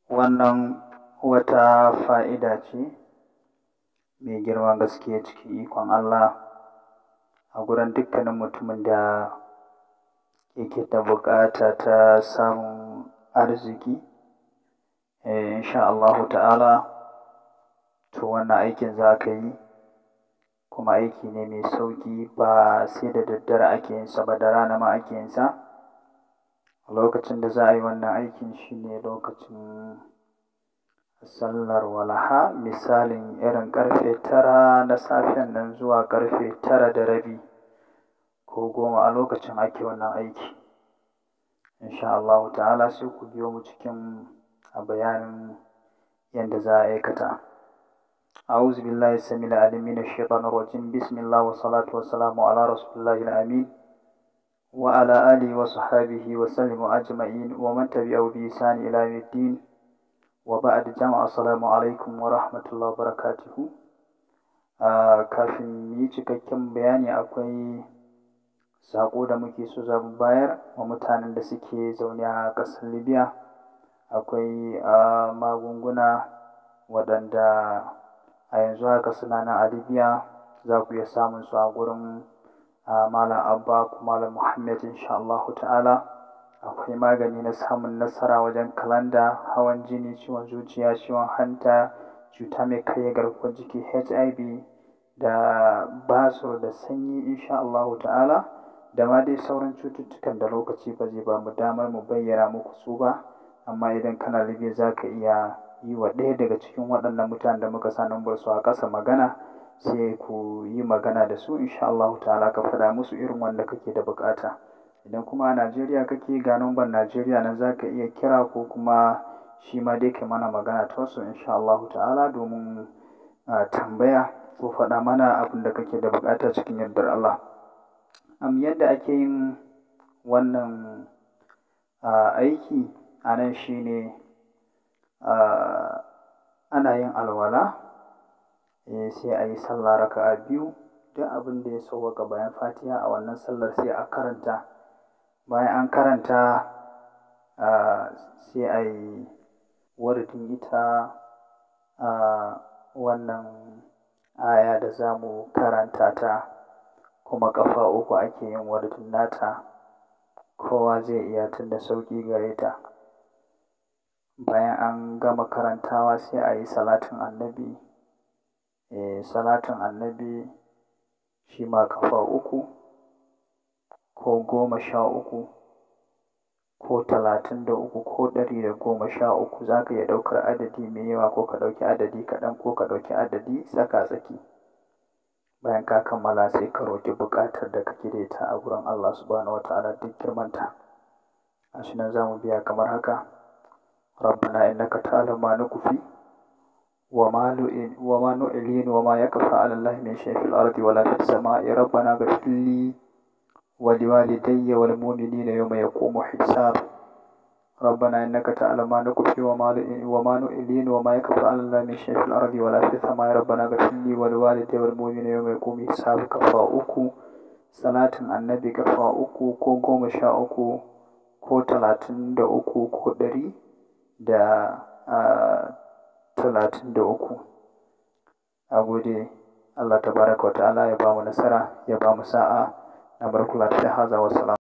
Wannan wata fa'ida ce mai girman gaske cikin ikon Allah a gurin dukkanin mutumin da yake da buƙata ta samun arziki. Eh, insha Allahu ta'ala, to wannan aikin za ka yi kuma aiki ne mai sauƙi ba sai da daddare ake yin sa ba, da rana ma ake yin sa. Lokacin da za a yi wannan aikin shine lokacin sallar walaha, misalin irin ƙarfe tara na safen nan zuwa ƙarfe tara da rabi ko goma a lokacin ake wannan aiki. Insha Allahu ta'ala sai ku biyo mu cikin bayanin yadda za a aikata. أعوذ بالله السميع العليم من الشيطان الرجيم بسم الله والصلاة والسلام على رسول الله الأمين وعلى آله وصحبه وسلم أجمعين ومن تبعه بإحسان إلى يوم الدين وبعد جمع السلام عليكم ورحمة الله وبركاته kafin yi cikakken bayani akwai saƙo da muke so za mu bayar wa mutanen da suke zaune a ƙasar Libya. Akwai magunguna waɗanda a yanzu haka suna nan a Libya za ku iya samun su a gurin Malam Abba ko Malam Muhammad insha Allahu ta'ala. Akwai magani na samun nasara wajen kalanda, hawan jini, ciwon zuciya, ciwon hanta, cuta mai karya garkuwar jiki HIV da basur da sanyi insha Allahu ta'ala da ma dai sauran cututtukan da lokaci ba zai ba mu damar mu bayyana muku su ba. Amma idan kana Libya za ka iya yi wa ɗaya daga cikin waɗannan mutanen da muka sa nambar su a ƙasa magana sai ku yi magana da su insha Allahu ta'ala ka faɗa musu irin wanda kake da buƙata. Idan kuma a Najeriya kake ga number Najeriya nan za ka iya kira ko kuma shi ma dai kai mana magana ta wasu insha Allahu ta'ala domin tambaya ko faɗa mana abin da kake da buƙata cikin yardar Allah. Am yadda ake yin wannan aiki a nan shine ana yin alwala, sai a yi sallah raka'a biyu. Duk abin da ya sauwaƙa bayan Fatiha a wannan sallar sai a karanta. Bayan an karanta sai a yi wurdin ita wannan aya da za mu karanta ta kuma ƙafa uku ake yin wurdin nata. Kowa zai iya tun da sauƙi gare ta. Bayan an gama karantawa sai a yi salatin annabi. Eh, salatin annabi shi ma ƙafa uku ko goma sha uku ko talatin da uku ko ɗari da goma sha uku. Za ka iya ɗaukar adadi mai yawa ko ka ɗauki adadi kaɗan ko ka ɗauki adadi tsaka-tsaki. Bayan ka kammala sai ka roƙi buƙatar da kake da ita a gurin Allah Subhanahu wa ta'ala duk girmanta. Gashi nan za mu biya kamar haka. ربنا إنك تعلم ما نخفي وما نعلن وما يخفى على الله من شيء في الأرض ولا في السماء ربنا اغفر لي ولوالدي والمؤمنين يوم يقوم الحساب ربنا إنك تعلم ما نخفي وما نعلن وما يخفى على الله من شيء في الأرض ولا في السماء ربنا اغفر لي ولوالدي والمؤمنين يوم يقوم الحساب كفا uku salatin annabi kafa uku ko goma sha uku ko talatin da uku ko ɗari da talatin da uku. A gode Allah tabaraka wa ta'ala ya ba mu nasara ya ba mu sa'a na barkula ta haza wa salam.